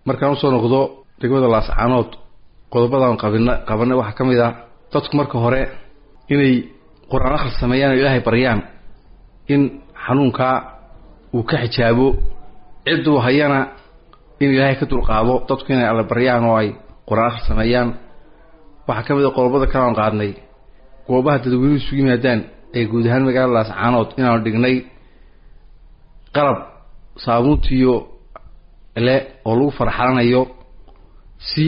markaan usoo noqdo degmada laascaanood qodobadan qabina qabanay waxaa ka mid ah dadku marka hore inay qur-aan akhris sameeyaan oo ilaahay baryaan in xanuunkaa uu ka xijaabo cidduu hayana in ilaahay ka dulqaado dadku inay alla baryaan oo ay qur-aan akhris sameeyaan waxaa ka mid a qodobada kale aan qaadnay goobaha dadweynuhu isugu yimaadaan ee guud ahaan magaalada laascaanood inaanu dhignay qalab saabuuntiiyo le oo lagu farxalanayo si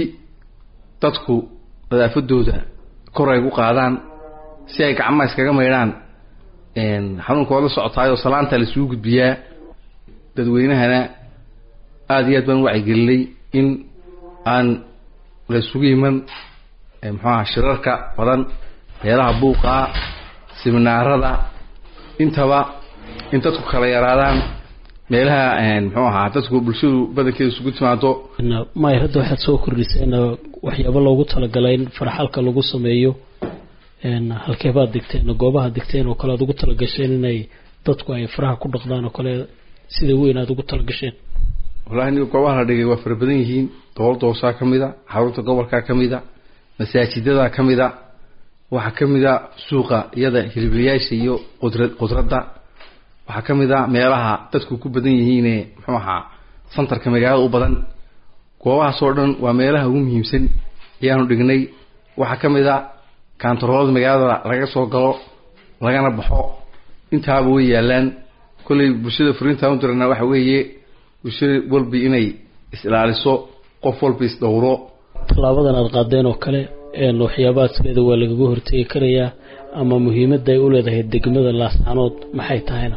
dadku nadaafadooda kor ay gu qaadaan si ay gacmaha iskaga maydhaan xanuunka waad la socotaayoo salaanta la isugu gudbiyaa dadweynahana aada iyo aad baan u wacyigelinay in aan la isugu iman muxuaha shirarka badan meelaha buuqaa siminaarada intaba in dadku kala yaraadaan meelaha muxuu ahaa dadku bulshadu badankeeda isugu timaado may hadda waxaad soo kordhiseen waxyaabo loogu talagalay in farxalka lagu sameeyo halkeebaad digteen goobaha digteen oo kale aad ugu talagasheen inay dadku ay faraha ku dhaqdaan oo kale sida weyn aad ugu talagasheen wallahi niga goobaha la dhigay waa fara badan yihiin dowladda hoosaa ka mid a xarunta gobolkaa ka mid a masaajidadaa ka mid a waxaa ka mid a suuqa iyada hiliblayaasha iyo qudra qudradda waxaa ka mid a meelaha dadku ku badan yihiine muxuu ahaa santarka magaalada u badan goobahaas oo dhan waa meelaha ugu muhiimsan ayaanu dhignay waxaa ka mid a kaantaroolada magaalada laga soo galo lagana baxo intaaba way yaalaan kollay bulshada furiintaan u dirana waxa weeye bulshada walbi inay is-ilaaliso qof walba is-dhowro tallaabadan aada qaadeen oo kale waxyaabaha sideeda waa lagaga hortegi karayaa ama muhiimadda ay u leedahay degmada laascaanood maxay tahayna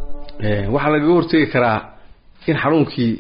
waxaa lagaga hortegi karaa in xanuunkii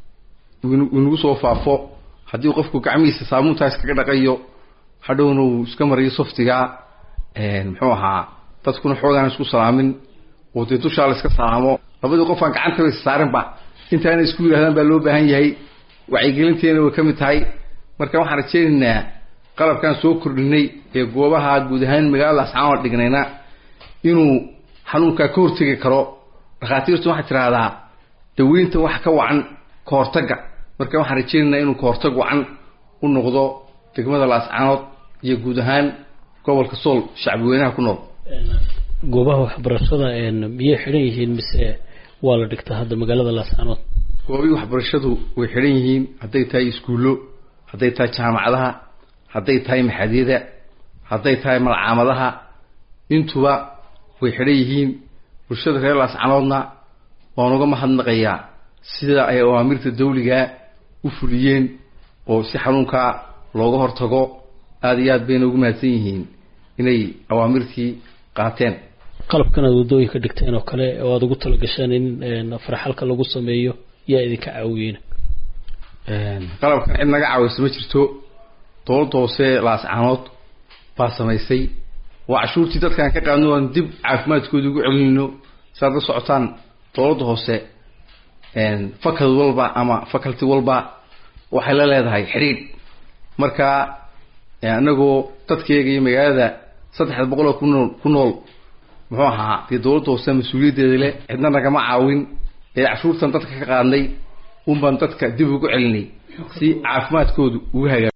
inagu soo faafo haddii qofku gacmihiisa saabuuntaa iskaga dhaqayo hadhowna uu iska mariyo softigaa muxuu ahaa dadkuna xoogaan isku salaamin oo dee dushaa la iska salaamo labadii qofaan gacantaba is saarinba intaana isku yidhahdaan baa loo baahan yahay wacyigelinteena way ka mid tahay marka waxaan rajeynaynaa qalabkaan soo kordhinay ee goobaha guud ahaan magaalada ascaanood dhignayna inuu xanuunkaa ka hortegi karo dhakhaatiirtu waxay tidhaahdaa daweynta wax ka wacan ka hortagga marka waxaan rajeynaynaa inuu ka hortag wacan u noqdo degmada laascaanood iyo guud ahaan gobolka sool shacbi weynaha ku nool goobaha waxbarashada miyay xidhan yihiin mise waa la dhigtaa hadda magaalada laascaanood goobihii waxbarashadu way xidhan yihiin hadday tahay iskuullo hadday tahay jaamacadaha hadday tahay maxadyada hadday tahay malcaamadaha intuba way xidhan yihiin bulshada reer laascanoodna waan uga mahadnaqayaa sida ay awaamirta dawligaa u fuliyeen oo si xanuunkaa looga hortago aada iyo aad bayna ugu mahadsan yihiin inay awaamirtii qaateen qalabkan aad waddooyinka dhigteen oo kale oo aada ugu talagasheen in farxalka lagu sameeyo yaa idinka caawiyeyna qalabkan cid naga caawisa ma jirto dowladda hoose laascaanood baa samaysay waa cashuurtii dadkaan ka qaadno aan dib caafimaadkooda ugu celinayno saaad la socotaan dowladda hoose fakad walba ama faculty walba waxay la leedahay xidhiidh marka anagoo dadkeega iyo magaalada saddexda boqol oo kunool ku nool muxuu ahaa dee dowladda hoose mas-uuliyaddeeda leh cidna nagama caawin ee cashuurtan dadka ka qaadnay un baan dadka dib ugu celinay si caafimaadkoodu ugu hagaa